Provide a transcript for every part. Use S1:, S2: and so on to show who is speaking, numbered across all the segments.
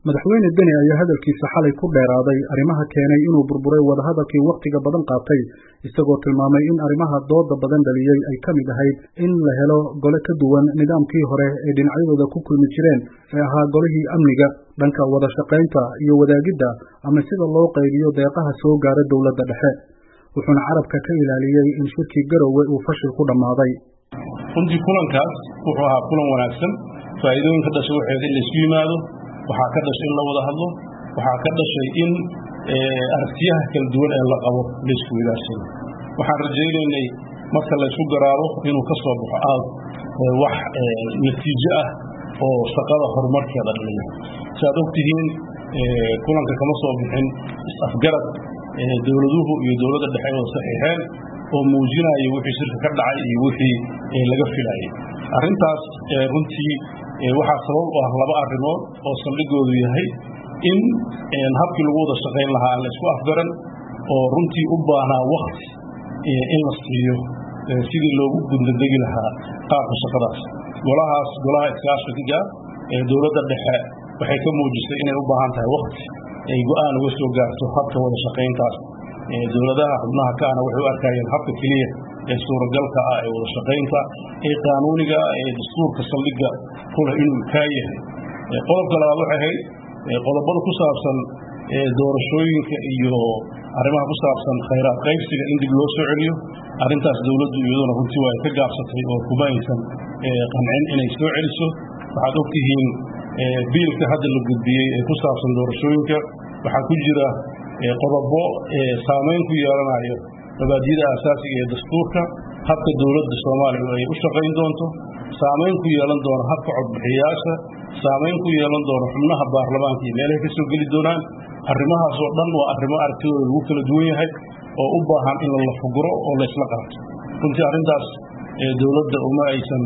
S1: madaxweyne deni ayaa hadalkiisa xalay ku dheeraaday arrimaha keenay inuu burburay wadahadalkii wakhtiga badan qaatay isagoo tilmaamay in arrimaha dooda badan dhaliyey ay ka mid ahayd in la helo gole ka duwan nidaamkii hore ee dhinacyadooda ku kulmi jireen ee ahaa golihii amniga dhanka wada shaqaynta iyo wadaagidda ama sida loo qaybiyo deeqaha soo gaara dowladda dhexe wuxuuna carabka ka ilaaliyey in shirkii garowe uu fashil ku dhammaaday
S2: runtii kulankaas wuxuu ahaa kulan wanaagsan faa'iidooyin ka dhashay waxay in laysku yimaado waxaa ka dhashay in la wada hadlo waxaa ka dhashay in aragtiyaha kala duwan ee la qabo laysku widaarsado waxaan rajaynaynay marka laysku garaaro inuu ka soo baxo aad wax natiijo ah oo shaqada horumarkeeda dhaliya si aad ogtihiin kulanka kama soo bixin is-afgarad dowladuhu iyo dowladda dhexe oo saxiixeen oo muujinaya wixii shirka ka dhacay iyo wixii laga filayay arrintaas runtii waxaa sabab u ah laba arrimood oo saldhigoodu yahay in habkii lagu wada shaqayn lahaa aan la isku afgaran oo runtii u baahnaa wakti in la siiyo sidii loogu gundadegi lahaa qaabka shaqadaas golahaas golaha iskaashiga ee dowladda dhexe waxay ka muujisay inay u baahan tahay wakti ay go-aan uga soo gaarto habka wada shaqayntaas dowladaha xubnaha kaana waxay u arkayeen habka keliya ee suuragalka ah ee wada shaqaynta ee qaanuuniga ee dastuurka saldhigga kuleh inuu kaa yahay qodobka labaad waxay ahayd qodobada ku saabsan doorashooyinka iyo arrimaha ku saabsan khayraad qaybsiga in dib loo soo celiyo arrintaas dowladdu iyaduna runtii waa ay ka gaabsatay oo kuma aysan qancin inay soo celiso waxaad ogtihiin biilka hadda la gudbiyey ee ku saabsan doorashooyinka waxaa ku jira qodobo saamayn ku yeelanayo mabaadiyada asaasiga ee dastuurka habka dowladda soomaaliya ay u shaqayn doonto saamayn ku yeelan doono habka codbixiyayaasha saamayn ku yeelan doono xubnaha baarlamaanka iyo meelahay ka soo geli doonaan arrimahaasoo dhan waa arrimo aragtidooda lagu kala duwan yahay oo u baahan in la fuguro oo laysla qaato runtii arrintaas dowladda uma aysan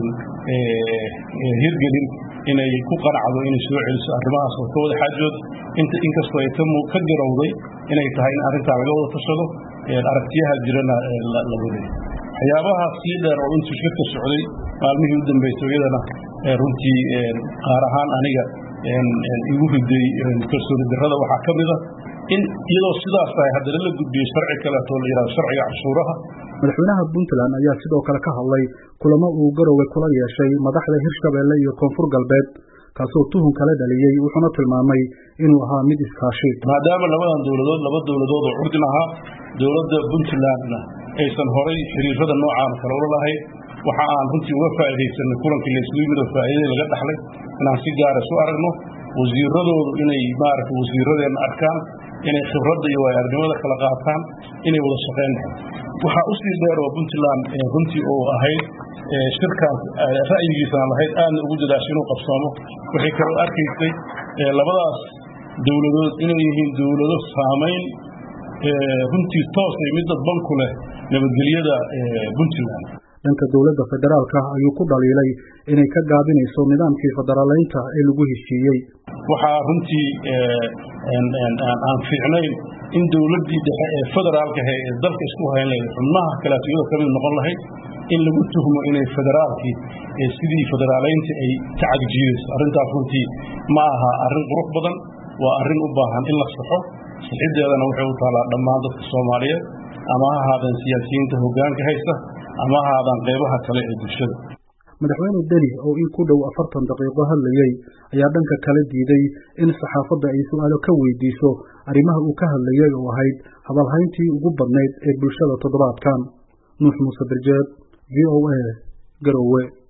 S2: hirgelin inay ku qanacdo inay soo celiso arrimahaas oo ka wada xaajood inkastoo ay ka garowday inay tahay in arrintaa laga wada tashado aragtiyaha jirana la waday waxyaabaha sii dheer oo intuu shirka socday maalmihii u dambeysay iyadana runtii qaar ahaan aniga igu riday kalsooni darrada waxaa ka mid a in iyadoo sidaas tahay haddana la gudbiyo sharci kaleeto la yidhahdo sharciga cashuuraha
S1: madaxweynaha puntland ayaa sidoo kale ka hadlay kulamo uu garowe kula yeeshay madaxda hirshabeelle iyo koonfur galbeed kaasoo tuhun kala dhaliyey wuxuuna tilmaamay inuu ahaa mid iskaashi
S2: maadaama labadan dowladood laba dowladood oo curdin ahaa dowladda puntlandna aysan horay xiriirada noocaan kale ula lahayn waxa aan runtii uga faa'iidaysanay kulankii laysugu yimid oo faa'iidadii laga dhaxlay inaan si gaara isu aragno wasiiradoodu inay maaragtay wasiiradeenna arkaan inay khibradda iyo waayo-aragnimada kala qaataan inay wada shaqayn waxaa u sii dheer oo puntland runtii oo ahayd shirkaas ra'yigiisana lahayd aadna ugu dadaashay inuu qabsoomo waxay kaloo arkaysay labadaas dowladood inay yihiin dowlado saamayn runtii toosay mid dadban ku leh nabadgelyada puntland
S1: dhanka dowladda federaalka ayuu ku dhaliilay inay ka gaabinayso nidaamkii federaaleynta ee lagu heshiiyey
S2: waxaa runtii aan fiicnayn in dowladdii dhexe ee federaalka ahe ee dalka isku hayn lahayd xubnaha kaleeto iyadoo ka mid noqon lahayd in lagu tuhmo inay federaalkii sidii federaaleynta ay ka cagjiidayso arrintaas runtii ma aha arrin qurux badan waa arrin u baahan in la saxo saxideedana waxay u taallaa dhammaan dadka soomaaliyeed ama ha ahaadeen siyaasiyiinta hoggaanka haysta ama ha ahaadaan qaybaha kale ee bulshada
S1: madaxweyne deni oo in ku dhow afartan daqiiqo hadlayey ayaa dhanka kale diiday in saxaafadda ay su'aalo ka weydiiso arrimaha uu ka hadlayey oo ahayd hadalhayntii ugu badnayd ee bulshada toddobaadkan nuux muuse birjeed v o a garowe